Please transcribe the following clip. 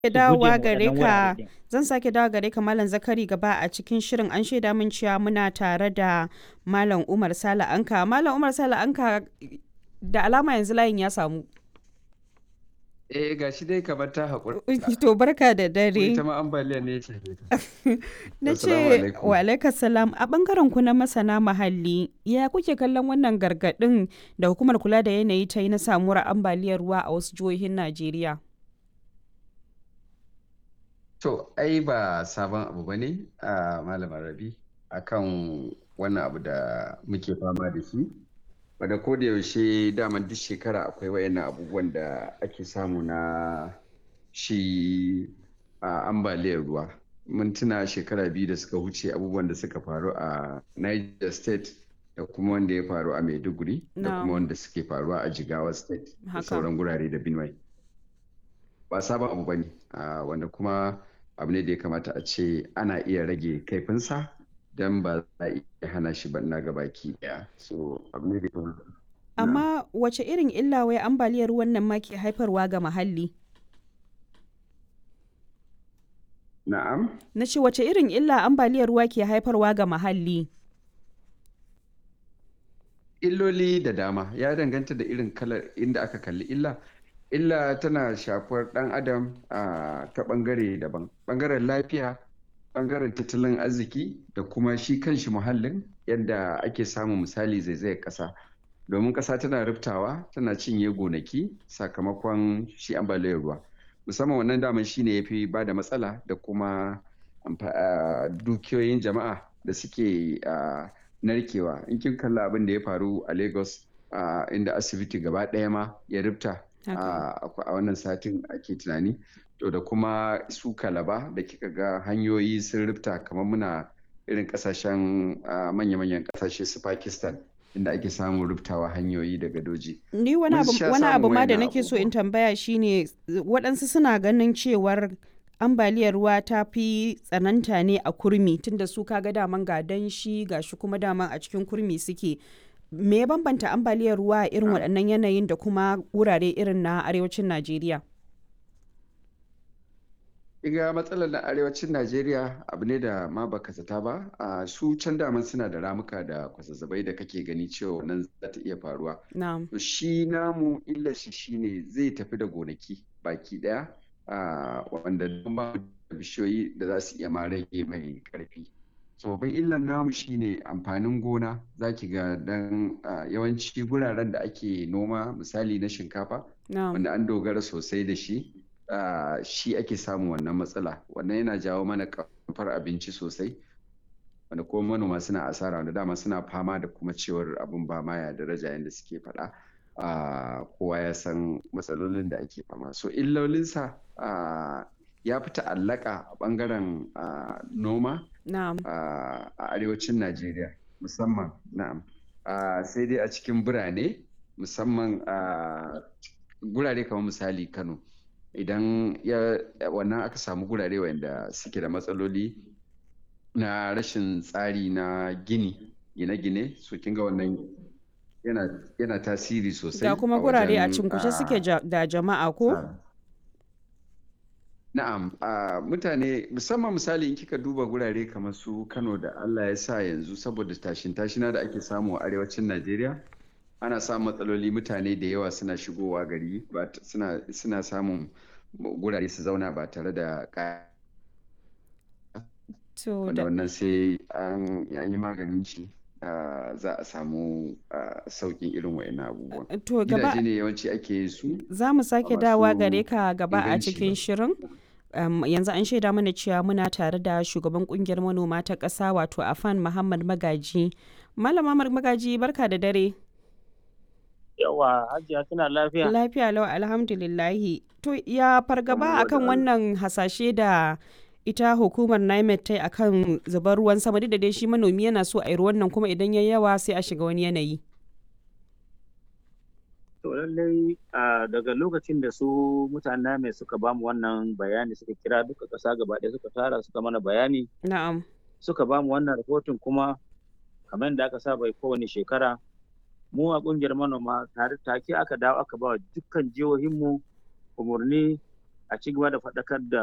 sake dawowa gare ka zan sake dawo gare ka malam zakari gaba a cikin shirin an shaida min cewa muna tare da malam umar sala anka malam umar sala anka da alama yanzu layin ya samu Eh ga shi dai kamar ta haƙura. to barka da dare Ita ma ambaliya ne ce. na Assalamu ce alaikum. wa alaikas salam a bangaren ku na masana muhalli ya kuke kallon wannan gargadin da hukumar kula da yanayi ta yi na samuwar ambaliyar ruwa a wasu jihohin najeriya To, ai ba sabon abu ba ne a Malamar Rabi akan wannan abu da muke fama da shi. Wadda ko da yaushe daman duk shekara akwai wayannan abubuwan da ake samu na shi a ambaliyar ruwa. Mun tuna shekara biyu da suka wuce abubuwan da suka faru a Niger State da kuma wanda ya faru a Maiduguri da Na'am. kuma wanda suke faruwa a Jigawa State da Haka. sauran gurare da Benue. ba sabon abu ba ne wanda kuma abu ne da ya kamata a ce ana iya rage kaifinsa don ba za a iya hana shi ba na gabaki daya so abu ne da ya kamata amma wace irin illa wai ambaliyar ruwan nan ma ke haifarwa ga muhalli na'am na ce wace irin illa ambaliyar ruwa ke haifarwa ga muhalli illoli da dama ya danganta da irin kalar inda aka kalli illa illa tana shafar dan adam a ta bangare daban bangaren lafiya bangaren tattalin arziki da kuma shi kanshi muhallin yadda ake samun misali zaizayar kasa domin kasa tana riftawa tana cinye gonaki sakamakon shi ambaliyar ruwa musamman wannan daman shine ya fi ba da matsala da kuma amfa- ah, dukiyoyin jama'a da suke ah, narkewa in kin kalla abin da ya faru a lagos ah, inda asibiti gaba ɗaya ma ya rifta Haka. a a wannan satin ake tunani to da kuma su kalaba da kika ga hanyoyi sun rifta kamar muna irin kasashen ah, manya-manyan kasashe su pakistan inda ake samun riftawa hanyoyi da gadoji ni wani Mun abu sha wani abu samun ma da wayannan nake so in abubuwa. tambaya shine waɗansu suna ganin cewar ambaliyar ruwa ta fi tsananta ne a kurmi tunda su kaga daman ga danshi ga shi kuma daman a cikin kurmi suke me ya bambanta ambaliyar ruwa a irin waɗannan yanayin da kuma wurare irin na arewacin najeriya Iga matsalar na arewacin Najeriya abu ne da ma baka zata ba, a su can daman suna da ramuka da kwazazzabai da kake gani cewa nan za ta iya faruwa. na'am To shi namu illar shi shine zai tafi da gonaki baki daya a wanda don ba mu da bishiyoyi da za su iya ma rage mai karfi. So babban illar namu shine amfanin gona za ki ga dan a, yawanci guraren da ake noma misali na shinkafa na'am wanda an dogara sosai da shi ah, shi ake samun wannan matsala wannan yana jawo mana kamfar abinci sosai wanda kuma manoma suna asara wanda dama suna fama da kuma cewar abin ba ma ya daraja yadda suke faɗa Ah, kowa ya san matsalolin da ake fama so illolinsa ah, ya fi ta'allaka a ɓangaren ah, noma na'am a a arewacin Najeriya musamman na'am Ah, sai dai a cikin birane musamman a gurare kamar misali Kano idan ya wannan aka samu gurare wanda suke da matsaloli na rashin tsari na gini gine-gine so kin ga wannan yana yana tasiri sosai ga kuma a gurare a wajen, cinkushe ah, suke ja- da jama'a ko Ah. Na'am, a mutane musamman misali in kika duba gurare kamar su Kano da Allah ya sa yanzu saboda tashin tashina da ake samu a arewacin Najeriya ana samun matsaloli mutane da yawa suna shigowa gari ba t- suna suna samun gurare su zauna ba tare da kaya to wanda da wannan sai an an yi maganin shi ah, za a samu ah, sauƙin irin wa'annan abubuwan. to gaba Gidaje ne yawanci ake yin su za mu sake masu dawa gare ka gaba a inganci cikin ba. shirin Um, yanzu an shaida mana cewa muna tare da shugaban kungiyar manoma ta ƙasa wato afan muhammad magaji malama Mar- magaji barka da dare Yawa, Hajiya kina lafiya? lafiya lau alhamdulillahi to ya fargaba Alhamdulillah. akan wannan hasashe da ita hukumar NIMET ta yi akan zubar ruwan sama duk da dai shi manomi yana so a yi ruwan nan kuma idan ya yawa sai a shiga wani yanayi To lallai a daga lokacin da su mutanen mai suka bamu wannan bayani suka kira duka ƙasa gaba ɗaya suka tara suka mana bayani na'am suka bamu wannan rahoton kuma kamar da aka saba yi kowane shekara mu a ƙungiyar manoma tare take aka dawo aka ba wa dukkan jihohinmu umarni a ci gaba da faɗakar da